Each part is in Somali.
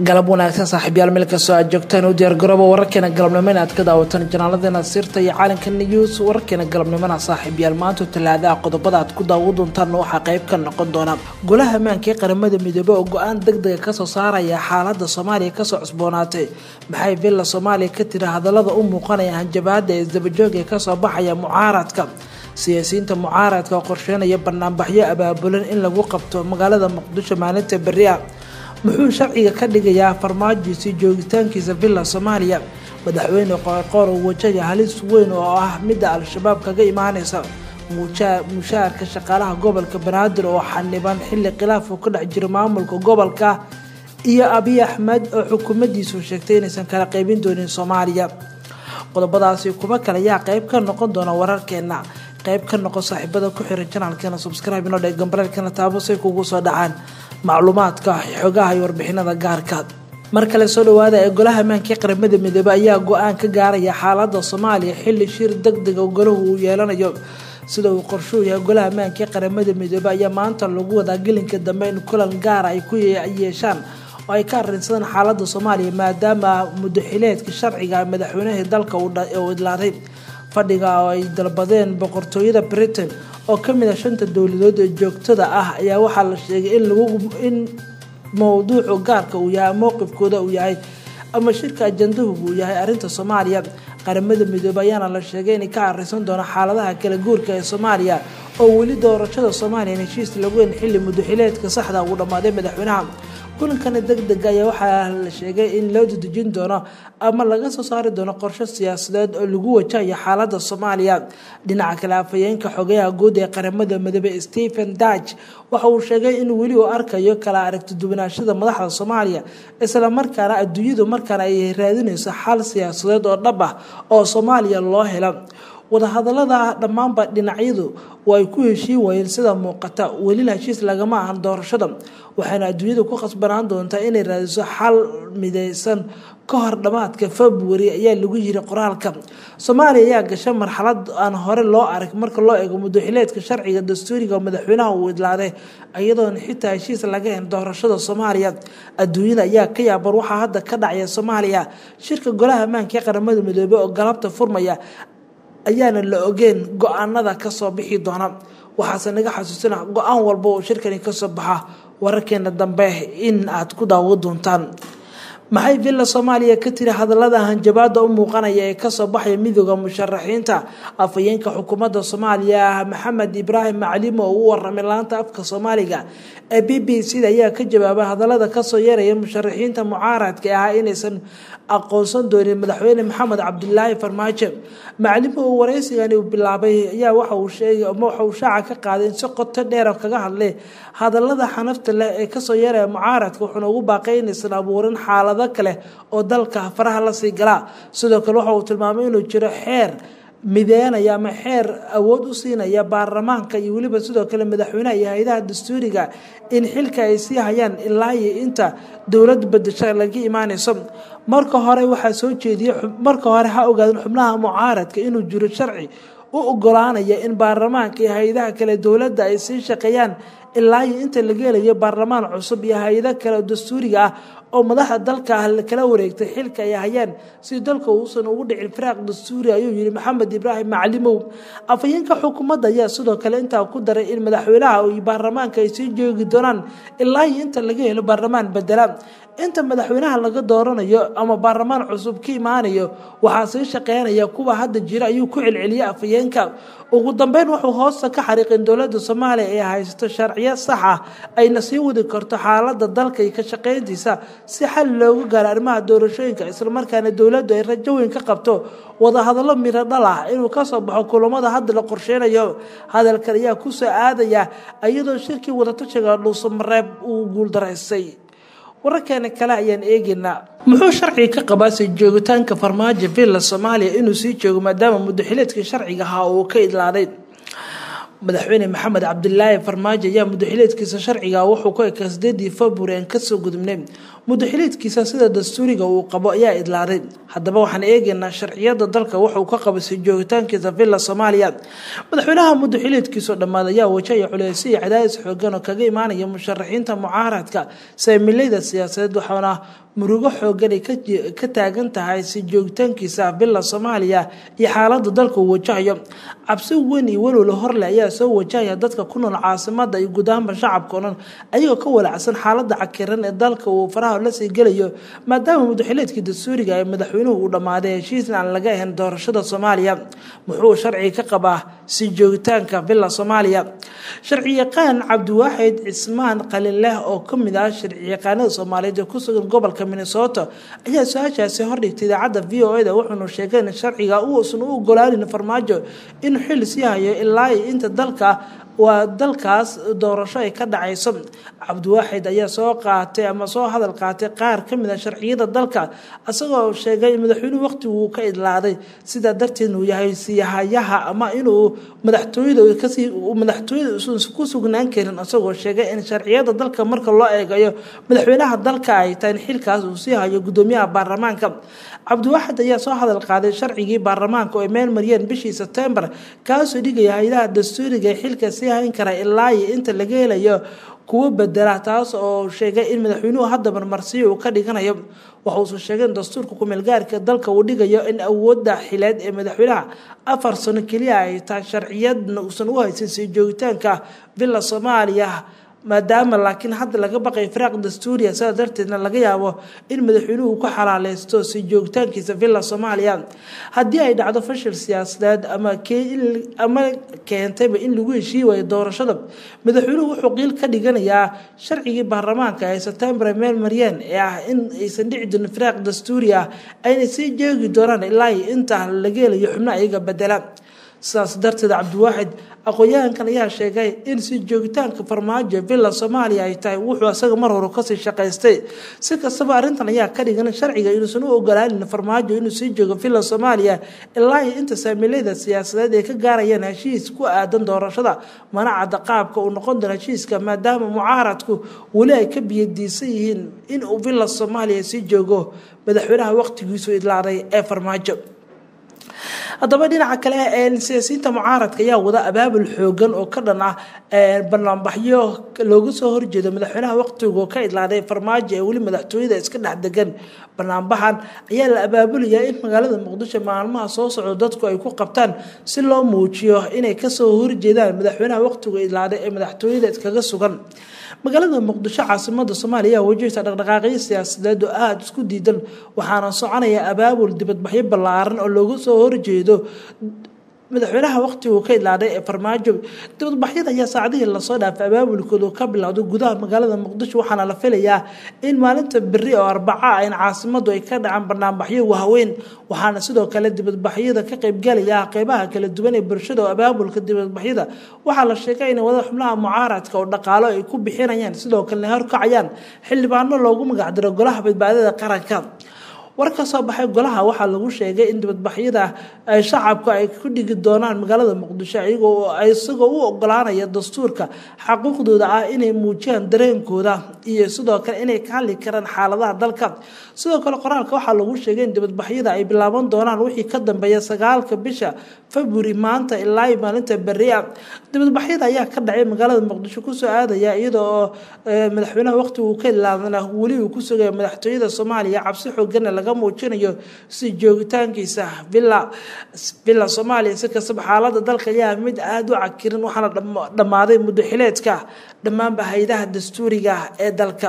galab wanaagsan saaxiibyaal meel kastoo aad joogtaan u diyaargarooba wararkeena galabnimo in aad ka daawataan janaaladeenna sirta iyo caalamka news wararkeena galabnimona saaxiibyaal maanta talaadaha qodobada aad ku daawo doontaan waxaa qayb ka noqon doona golaha ammaanka ee qaramada midoobe oo go-aan degdega kasoo saaraya xaalada soomaaliya kasoo cusboonaatay maxay villa soomaaliya ka tiri hadalada u muuqanaya hanjabaada ee isdabajooga ee kasoo baxaya mucaaradka siyaasiyiinta mucaaradka oo qorsheynaya banaanbaxyo abaabulan in lagu qabto magaalada muqdisho maalinta beriah muxuu sharciga ka dhigayaa farmaajiisi joogitaankiisa villa soomaaliya madaxweyne qoorqoor oo wajaya halis weyn oo ah midda al-shabaab kaga imaaneysa mushaharka shaqaalaha gobolka banaadir oo xaniban xilli khilaaf uu ka dhex jiro maamulka gobolka iyo abiy axmed oo xukuumadiisu sheegtay inaysan kala qeybin doonin soomaaliya qodobadaasi kuba kale ayaa qeyb ka noqon doona wararkeena qeyb ka noqon saaxiibada ku xiran janaalkeena subscribe inoo dhee gambareelkana taabo say kugu soo dhacaan macluumaadka xogaha iyo warbixinada gaarka mar kale soo dhawaada ee golaha ammaanka qaramada midoobe ayaa go-aan ka gaaraya xaalada soomaaliya xilli shir degdega golahu uu yeelanayo sida uu qorshuu yahay golaha ammaanka qaramada midoobe ayaa maanta lagu wadaa gelinka dambe in kulan gaara ay ku yeeshaan oo ay ka arinsadaan xaalada soomaaliya maadaama mudaxileedka sharciga madaxweynahii dalka uu idlaaday fadhiga oo ay dalbadeen boqortooyada britain oo kamid a shanta dowladood ee joogtada ah ayaa waxaa la sheegay in mowduucu gaarka uu yahay mowqifkooda uu yahay ama shirka ajandahu uu yahay arinta soomaaliya qaramada midoobe ayaana la sheegay inay ka arisan doono xaaladaha kala guurka ee soomaaliya oo weli doorashada soomaaliya heshiis lagu en xilli mudaxileedka saxda uu dhammaaday madaxweynaha kulankana degdega ayaa waxaa la sheegay in loo dadejin doono ama laga soo saari doono qorshe siyaasadeed oo lagu wajahayo xaalada soomaaliya dhinaca kale afhayeenka xogayaha guud ee qaramada midoobe stephen dutch waxa uu sheegay in weli uu arkayo kala aragti duwanaashada madaxda soomaaliya islamarkaana adduunyadu markaana ay raadinayso xal siyaasadeed oo dhab ah oo soomaaliya loo helo wadahadalada dhammaanba dhinacyadu oo ay ku heshiin waayeen sida muuqata welila heshiis lagama ahan doorashada waxaana adduunyadu ku khasbanaan doontaa inay raadiso xal mideysan ka hor dhammaadka february ayaa lagu yiri qoraalka soomaaliya ayaa gashay marxalad aan hore loo arag marka loo eego mudaxileedka sharciga dastuuriga madaxweynaha uu idlaaday iyadoona xitaa heshiis laga hen doorashada soomaaliya adduunyada ayaa ka yaaban waxaa hadda ka dhacaya soomaaliya shirka golaha ammaanka ee qaramada midoobe oo galabta furmaya ayaana la ogeen go-aanada kasoo bixi doona waxaase naga xasuusina go-aan walba oo shirkani kasoo baxa wararkeena dambe in aad ku daawo doontaan maxay villa soomaaliya ka tiri hadalada hanjabaada u muuqanaya ee kasoo baxaya midooda musharaxiinta afhayeenka xukuumadda soomaaliya maxamed ibraahim maclimo oo u waramay laanta afka soomaaliga ee b b c da ayaa ka jawaabay hadalada kasoo yeeraya musharaxiinta mucaaradka ahaa inaysan aqoonsan doonin madaxweyne maxamed cabdilaahi farmaajo maclimo oo wareysigani uu bilaabay ayaa waxa uu sheegay ama waxa uu shaaca ka qaaday in si qoto dheera kaga hadlay hadalada xanafta leh ee kasoo yeeraya mucaaradka wuxuuna ugu baaqay inaysan abuurin xaalado kale oo dalka faraha lasii galaa sidoo kale waxa uu tilmaamay inuu jiro xeer mideynaya ama xeer awood u siinaya baarlamaanka iyo weliba sidoo kale madaxweynaha iyo hay-adaha dastuuriga in xilka ay sii hayaan ilaa iyo inta dowlad bedesho laga imaaneyso marka hore waxaa soo jeediyay marka hore ha ogaadin xubnaha mucaaradka inuu jiro sharci u ogolaanaya in baarlamaanka iyo hay-adaha kale dowladda ay sii shaqeeyaan ilaa iyo inta laga helayo baarlamaan cusub iyo hay-ado kale oo dastuuriga ah oo madaxda dalka ah kala wareegtay xilka ay hayaan si dalka uusan ugu dhicin firaaq dastuuri ayuu yihi maxamed ibraahim maclimow afhayeenka xukuumadda ayaa sidoo kale intaa ku daray in madaxweynaha iyo baarlamaanka ay sii joogi doonaan ilaa iyo inta laga helo baarlamaan bedela inta madaxweynaha laga dooranayo ama baarlamaan cusub ka imaanayo waxaa sii shaqeynaya kuwa hadda jira ayuu ku celceliyay afhayeenka ugu dambeyn wuxuu hoosta ka xariiqin dowladda soomaaliya ee haysto sharciyo sax ah ayna sii wadi karto xaalada dalka iyo ka shaqeyntiisa si xal loogu gaaro arrimaha doorashooyinka islamarkaana dowladdu ay rajo weyn ka qabto wadahadallo miro dhal ah inuu kasoo baxo kulamada hadda la qorsheynayo hadalkan ayaa kusoo aadaya iyadoo shirkii wadatashiga dhuusamareeb uu guuldaraystay wararkeena kale ayaan eegaynaa muxuu sharciga ka qabaasay joogitaanka farmaajo villa soomaaliya inuu sii joogo maadaama mudaxileedkii sharciga ahaa uu ka idlaaday madaxweyne maxamed cabdilaahi farmaajo ayaa mudaxileedkiisa sharciga wuxuu ku ekaa sideedii february aan kasoo gudubnay mudaxiliidkiisa sida dastuuriga uu qabo ayaa idlaaday haddaba waxaan eegaynaa sharciyada dalka wuxuu ka qabasay joogitaankiisa villa soomaaliya madaxweynaha mudaxiliidkiisoo dhammaad ayaa wajahaya culeysyo iyo cadaadis xoogan oo kaga imaanaya musharaxiinta mucaaradka saamilayda siyaasadeed waxaana murugo xoogan ay ka taagan tahay si joogitaankiisa villa soomaaliya iyo xaalada dalka uu wajahayo cabsi weyn iyo walwala horle ayaa soo wajahaya dadka ku nool caasimada iyo guud ahaanba shacabka o dhan ayagoo ka walacsan xaalada cakiran ee dalka uu faraha lasii gelayo maadaama mudaxileedkii dastuuriga ee madaxweynuhu uu dhammaaday heshiisna aan laga ahayn doorashada soomaaliya muxuu sharci ka qabaa si joogitaanka villa soomaaliya sharciyaqaan cabdiwaaxid cismaan qalinleh oo kamid ah sharciyaqaanada soomaaliyeed ee kusugan gobolka minnesota ayaa su-aashaasi hordhigtay idaacadda v o eda wuxuuna sheegay in sharciga uusan u ogolaanin farmaajo inuu xil sii hayo ilaa inta dalka waa dalkaas doorasho ay ka dhacayso cabdiwaaxid ayaa soo qaatay ama soo hadal qaatay qaar kamid a sharciyada dalka isagoo sheegay in madaxweynuhu waqtiguu ka idlaaday sidaa darteed uu yahay siyahayaha ama inuu madaxtooyada kasii madaxtooyada usan ku sugnaan karin isagoo sheegay in sharciyada dalka marka loo eegayo madaxweynaha dalka ay tahay in xilkaas uu sii hayo gudoomiyaha baarlamaanka cabdiwaaxid ayaa soo hadal qaaday sharcigii baarlamaanka oo ay meel mariyeen bishii sebtembar kaasoo dhigaya hay-adaha dastuuriga ee xilka sii hayn kara ilaa iyo inta laga helayo kuwo bedela taas oo sheegay in madaxweynuhu hadda marmarsiyo uu ka dhiganayo waxauusan sheegay in dastuurka kumeelgaarka dalka uu dhigayo in awoodda xileed ee madaxweynaha afar sano keliya ay tahay sharciyadna uusan u haysan sii joogitaanka villa soomaaliya maadaama laakiin hadda laga baqay firaaq dastuuriya sidaa darteedna laga yaabo in madaxweynuhu ku xalaaleysto si joogitaankiisa villa soomaaliya haddii ay dhacdo fashil siyaasadeed ama ama keentayba in lagu heshii waayo doorashada madaxweynuhu wuxuu qiil ka dhiganayaa sharcigii baarlamaanka ee sebtembar meel maryeen ee ah in aysan dhici jirin firaaq dastuuri ah ayna sii jeegi doonaan ilaa inta laga helayo xubno ayaga bedela sidaas darteed cabdiwaaxid aqoon-yahankan ayaa sheegay in si joogitaanka farmaajo villa soomaaliya ay tahay wuxuu asaga mar hore kasii shaqaystay si kastaba arrintan ayaa ka dhigan sharciga inuusan u ogolaanin farmaajo inuu sii joogo villa soomaaliya ilaa inta saamiilada siyaasadeed ay ka gaarayaan heshiis ku aadan doorashada mana cadda qaabka uu noqon doono heshiiska maadaama mucaaradku weli ay ka biyadiisan yihiin inuu villa soomaaliya sii joogo madaxweynaha waqtigiisu idlaaday ee farmaajo haddaba dhinaca kale siyaasiyiinta mucaaradka ayaa wada abaabul xoogan oo ka dhan ah banaanbaxyo looga soo horjeedo madaxweynaha waqtigu ka idlaaday farmaajo ee weli madaxtooyada iska dhex degan banaanbaxan ayaa la abaabulayaa in magaalada muqdisho maalmaha soo socdo dadku ay ku qabtaan si loo muujiyo inay kasoo horjeedaan madaxweynaha waqtigu idlaaday ee madaxtooyada iskaga sugan magaalada muqdisho caasimada soomaaliya ayaa wajahta dhaqdhaqaaqyo siyaasadeed oo aada isku diidan waxaana soconaya abaabul dibadbaxyo ballaaran oo looga soo horjeedo madaxweynaha waqtigu ka idlaaday ee farmaajo dibadbaxyada ayaa saacadihii lasoo dhaafay abaabulkoodu ka bilowday gudaha magaalada muqdisho waxaana la filayaa in maalinta beri oo arbaca ah in caasimadu ay ka dhacaan banaanbaxyo waaweyn waxaana sidoo kale dibadbaxyada ka qaybgalaya qeybaha kala duwan ee bulshada oo abaabulka dibadbaxyada waxaa la sheegay in wada xubnaha mucaaradka oo dhaqaalo ay ku bixinayaan sidoo kalena horkacayaan xildhibaano loogu magacdiro golaha badbaadada qaranka war ka soo baxay golaha waxaa lagu sheegay in dibadbaxyada ay shacabku ay ku dhigi doonaan magaalada muqdisho iyagoo isagoo u ogolaanaya dastuurka xaquuqdooda ah inay muujiyaan dareenkooda iyo sidoo kale inay ka hadli karaan xaaladaha dalka sidoo kale qoraalka waxaa lagu sheegay in dibadbaxyada ay bilaaban doonaan wixii ka dambeeya sagaalka bisha february maanta ilaa maalinta beria dibadbaxyada ayaa ka dhacay magaalada muqdisho kusoo aadaya iyada oo madaxweynaha waqtigu ka ilaadana weli uu ku sugaya madaxtooyada soomaaliya cabsi xoogana laga muujinayo si joogitaankiisa villa villa soomaaliya si kastaba xaalada dalka ayaa mid aada u cakirin waxaana dhammaaday muddo xileedka dhammaanba hay-adaha dastuuriga ee dalka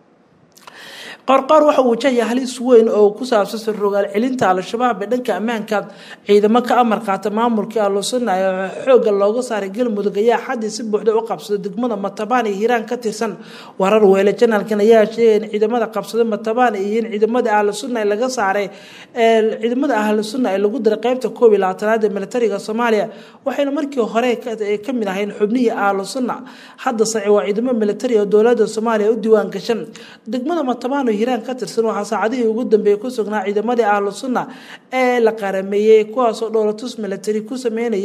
qorqoor waxa uu wajahaya halis weyn oo ku saabsan sarrogaal celinta al-shabaab ee dhanka ammaanka ciidamo ka amar qaata maamulkii alusuna ee xoogga looga saaray galmudug ayaa xaddii si buuxda u qabsaday degmada matabaan iyo hiiraan ka tirsan warar weele janaalkan ayaa sheegay in ciidamada qabsaday matabaan iyo in ciidamada ahlusuna ee laga saaray ciidamada ahlusuna ee lagu diray qeybta koob iyo labaatanaad ee militariga soomaaliya waxayna markii hore ka mid ahayn xubnihii ahlusuna hadda saci waa ciidamo militari oo dowlada soomaaliya u diiwaan gashan degmada matabaan hiiraan ka tirsan waxaa saacadihii ugu dambeeyey ku sugnaa ciidamadii ahlu sunna ee la qarameeyey kuwaasoo dhowlatus military ku sameynayay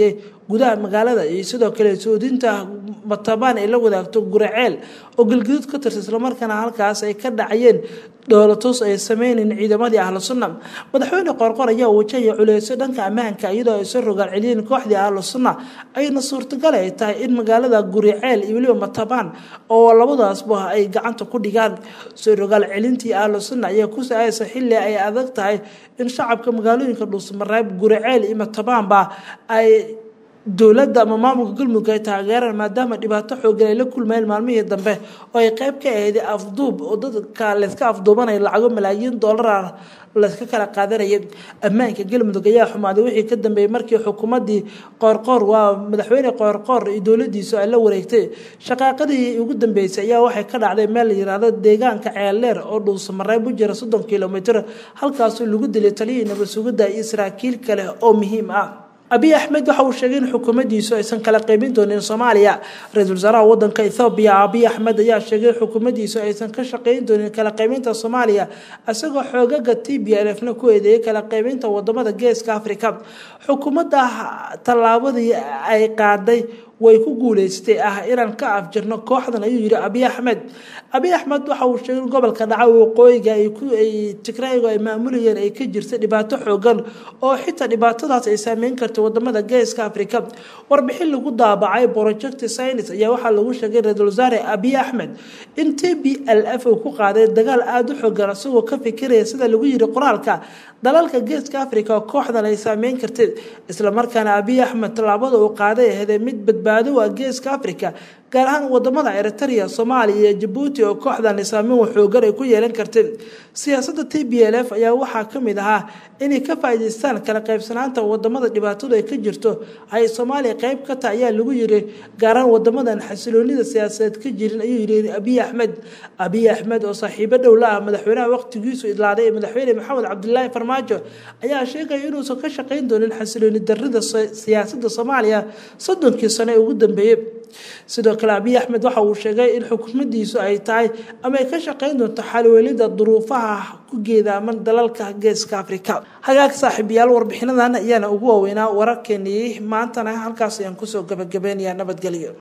gudaha magaalada iyo sidoo kale soodinta matabaan ay la wadaagto guraceel oo galgaduud ka tirsa islamarkaana halkaas ay ka dhacayeen dhoolatus ay sameynayn ciidamadii ahlu sunna madaxweyne qoorqor ayaa wajahaya culeysyo dhanka ammaanka iyadoo ay soo rogaal celiyeen kooxdii ahlu sunna ayna suurtagal ay tahay in magaalada guriceel iyo weliba matabaan oo labadaasba ay gacanta ku dhigaan soo rogaal celintii ahlu sunna ayaa ku sa-aysa xilli ay adag tahay in shacabka magaalooyinka dhuusamareeb guriceel iyo matabaanba ay dowladda ama maamulka galmudug ay taageeraan maadaama dhibaato xoogan ay la kulmayeen maalmihii dambe oo ay qeyb ka ahayd afduub oo dadka layska afduubanaya lacago malaayiin doolara layska kala qaadanayay ammaanka galmudug ayaa xumaaday wixii ka dambeeyey markii xukuumaddii qoorqoor waa madaxweyne qoorqoor iyo dowladiisu ay la wareegtay shaqaaqadii ugu dambeysay ayaa waxay ka dhacday meel la yiraahdo deegaanka ceeldheer oo dhuusamareeb u jira soddon kilomitr halkaasoo lagu dilay taliyihii nabad sugidda iyo saraakiil kale oo muhiim ah abiy axmed waxa uu sheegay in xukuumaddiisu aysan kala qaybin doonin soomaaliya ra-iisul wasaaraha wadanka ethoobiya abiy axmed ayaa sheegay in xukuumaddiisu aysan ka shaqeyn doonin kala qaybinta soomaaliya isagoo xoogaga t b l f na ku eedeeyay kala qaybinta wadamada geeska africa xukuumadda tallaabadii ay qaaday way ku guuleystay ah inaan ka afjirno kooxdan ayuu yihi abiy axmed abiy axmed waxa uu sheegay in gobolka dhaca waqooyiga ay tigraygu ay maamulayeen ay ka jirta dhibaato xoogan oo xitaa dhibaatadaas ay saameyn kartay wadamada geeska africa warbixin lagu daabacay project science ayaa waxaa lagu sheegay ra-iisul wasaare abiy axmed in t b l f uu ku qaaday dagaal aada u xoogan isagoo ka fikiraya sida lagu yiri qoraalka dalalka geeska africa oo kooxdan ay saameyn kartay islamarkaana abiy axmed tallaabada uu qaaday ahday mid badbaado u ah geeska africa gaar ahaan wadamada eritrea soomaaliya iyo jabuuti oo kooxdan saameyn waxoogan ay ku yeelan kartay siyaasadda t b l f ayaa waxaa ka mid ahaa inay ka faa'iidaystaan kala qaybsanaanta wadamada dhibaatadu ay ka jirto ay soomaaliya qeyb ka tahay ayaa lagu yiri gaaraan wadamadan xasiloonida siyaasadeed ka jirin ayuu yiri abiy axmed abiy axmed oo saaxiibo dhow la ah madaxweynaha waqtigiisu idlaaday ee madaxweyne maxamed cabdilaahi farmaajo ayaa sheegaya inuusan ka shaqeyn doonin xasilooni darida siyaasadda soomaaliya soddonkii sano ee ugu dambeeyey sidoo kale abiy axmed waxa uu sheegay in xukuumaddiisu ay tahay ama ay ka shaqeyn doonto xalwelida duruufaha ku geedaaman dalalka geeska africa hagaag saaxiibayaal warbixinadan ayaana ugu waaweynaa wararkeenii maantana halkaas ayaan kusoo gabagabeynayaa nabadgelyo